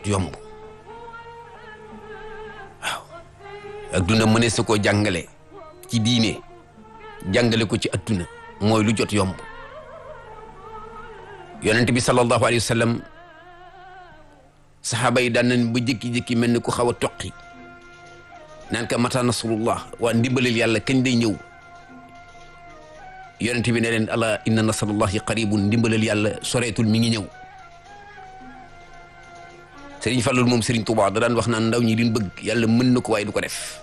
jot yomb waaw ak duna mënee sa koo jàngale ci diine jàngale ko ci adduna mooy lu jot yomb yonent bi sallallahu alayhi wa sallam saxaaba yi daan nañ ba jékki-jékki mel ni ku xaw a toqi naan ka mata nasrullah waa ndimbalil yàlla kañ day ñëw yonent bi ne leen ala inna nasrullahi qaribun ndimbalal yàlla soreetul mi ngi ñëw sëriñ Fallou moom sëriñ Touba da daan wax naan ndaw ñi li ñu bëgg yàlla mën na ko waaye du ko def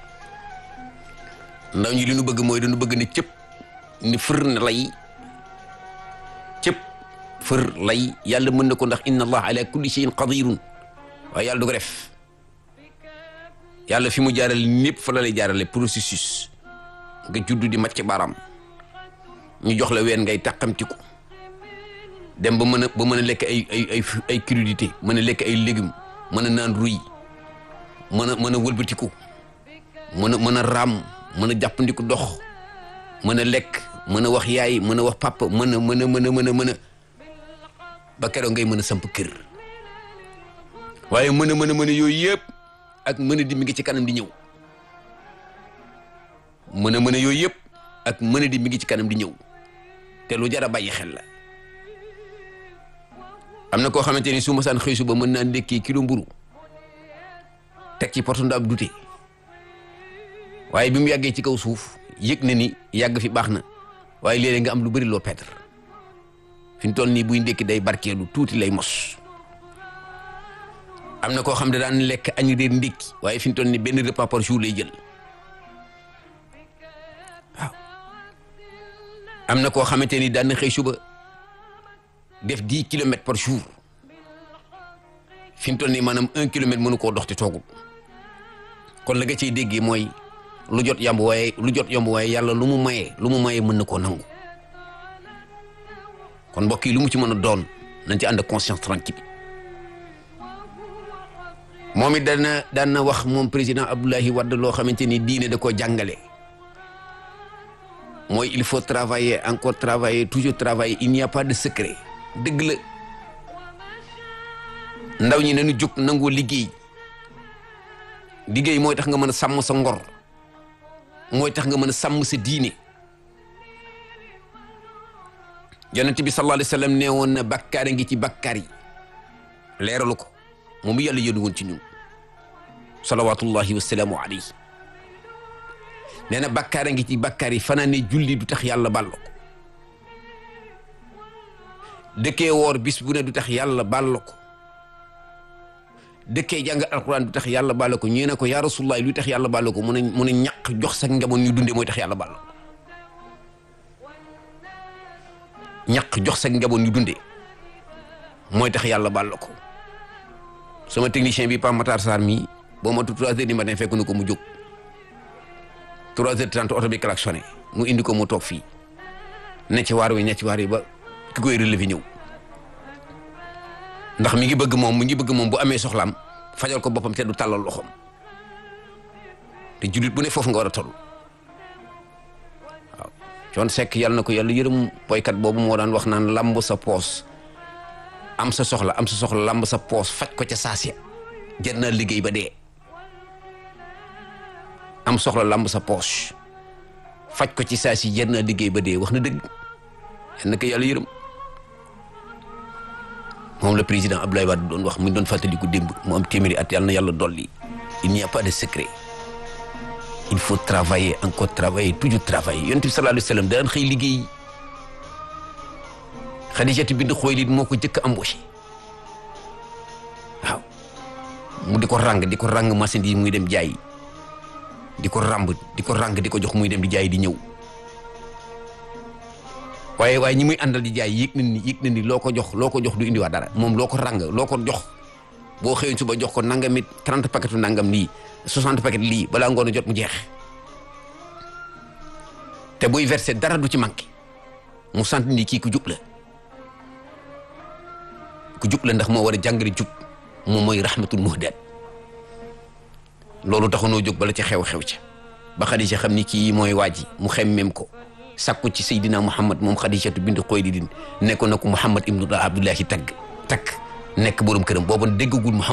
ndaw ñi li ñu bëgg mooy dañu bëgg ne cëpp ni fër na lay cëpp fër lay yàlla mën na ko ndax inna allah ala kulli shay'in qadirun waaye yàlla du ko def yàlla fi mu jaarale népp fa la lay jaarale processus nga juddu di macc baaraam ñu jox la ween ngay tàqamtiku dem ba mën a ba mën a lekk ay ay ay ay crudité mën a lekk ay légumes mën a naan ruy mën a mën a wëlbatiku mën a mën a raam mën a jàppandiku dox mën a lekk mën a wax yaay mën a wax papa mën a mën a mën a mën a mën a ba keroog ngay mën a samp kër waaye mën a mën a mën a yooyu yëpp ak mën a di mi ngi ci kanam di ñëw mën a mën a yooyu yëpp ak mën a di mi ngi ci kanam di ñëw te lu jar a bàyyi xel la am na koo xamante ni su ma saan xëy suba mën naa ndékkee kilo mburu teg ci porte ndaab dute waaye bi mu yàggee ci kaw suuf yëg na ni yàgg fi baax na waaye léeg-léeg nga am lu bëri loo perdre fi mu toll nii buy ndékki day barkeelu tuuti lay mos am na koo xam ne daan lekk añ réer ndékki waaye fi mu toll nii benn repas par jour lay jël waaw am na koo xamante ni daan na xëy suba def dix kilomètres par jour fi mu toll nii maanaam un kilomètre mënu koo dox te toogul kon la nga ciy déggee mooy lu jot yomb waaye lu jot yomb waaye yàlla lu mu mayee lu mu mayee mën na koo nangu kon mbokk yi lu mu ci mën a doon nañ ci ànd ak conscience tranquille moom it dana daan na wax moom président Abdoulaye Wade loo xamante ni diine da koo jàngale mooy il faut travailler encore travailler toujours travailler il n'y a pas de secret dëgg la ndaw ñi nañu jóg nangoo liggéey liggéey mooy tax nga mën a sàmm sa ngor mooy tax nga mën a sàmm sa diine yonent bi sallallahu alayhi wa sallam nee woon na bakkaar ngi ci bakkaar yi leeralu ko moom yàlla yónni woon ci ñun salawatullahi wasalaamu alayhi nee na bakkaar ngi ci bakkaar yi fanaa ne julli du tax yàlla baal ko dëkkee woor bis bu ne du tax yàlla baal ko dëkkee jàng alquran du tax yàlla baal ko ñu ne ko yaa rasulullah lu tax yàlla baal ko mun a mun a ñàq jox sa njaboot ñu dunde mooy tax yàlla baal ko ñàq jox sa njaboot ñu dunde mooy tax yàlla baal ko sama technicien bi Pape Matar Sarr mii boo ma tu trois heures du matin fekk na ko mu jóg trois heures trente oto bi klaxonné mu indi ko mu toog fii ne ci waar wi ne ci waar wi ba ki koy relevé ñëw ndax mi ngi bëgg moom mi ngi bëgg moom bu amee soxlaam fajal ko boppam te du tàllal loxoom te jullit bu ne foofu nga war a toll waaw coon sekk yàlla na ko yàlla yërëm boykat boobu moo daan wax naan lamb sa poos am sa soxla am sa soxla lamb sa poos faj ko ca saasiya jar naa liggéey ba dee am soxla lamb sa poos faj ko ci saasi jar naa liggéey ba dee wax na dëgg yal na ko yàlla yërëm moom la président Abdoulaye Wade doon wax mu doon fàttaliku démb mu am téeméeri at yàlla na yàlla dolli il n'y a pas de secret il faut travailler encore travailler toujours travailler yonent bi sallallahu alayhi wa sallam daan xëy liggéey Xadijatu bint Xuwaylid moo ko jëkk embauché waaw mu di ko ràng di ko ràng machine yi muy dem jaay di ko ràmb di ko ràng di ko jox muy dem di jaay di ñëw waaye waaye ñi muy àndal di jaay yëg na ni yëg na ni loo ko jox loo ko jox du indiwaat dara moom loo ko ràng loo ko jox boo xëyoon suba jox ko nangam it trente paquetu nangam lii soixante paquet lii balaa ngoon a jot mu jeex te buy versé dara du ci manqué mu sant ni kii ku jub la ku jub la ndax moo war a jàngale jub moom mooy rahmatul muhdaat loolu taxunoo jóg bala ci xew-xew ca ba Xadija xam ni kii mooy waa ji mu xemmem ko sakku ci Seydina Muhammad moom Xadijatu bint Xuwaylid nekkoon na ko Muhammad ibnu Abdullahi tagg takk nekk borom këram boobu déggagul Muhammad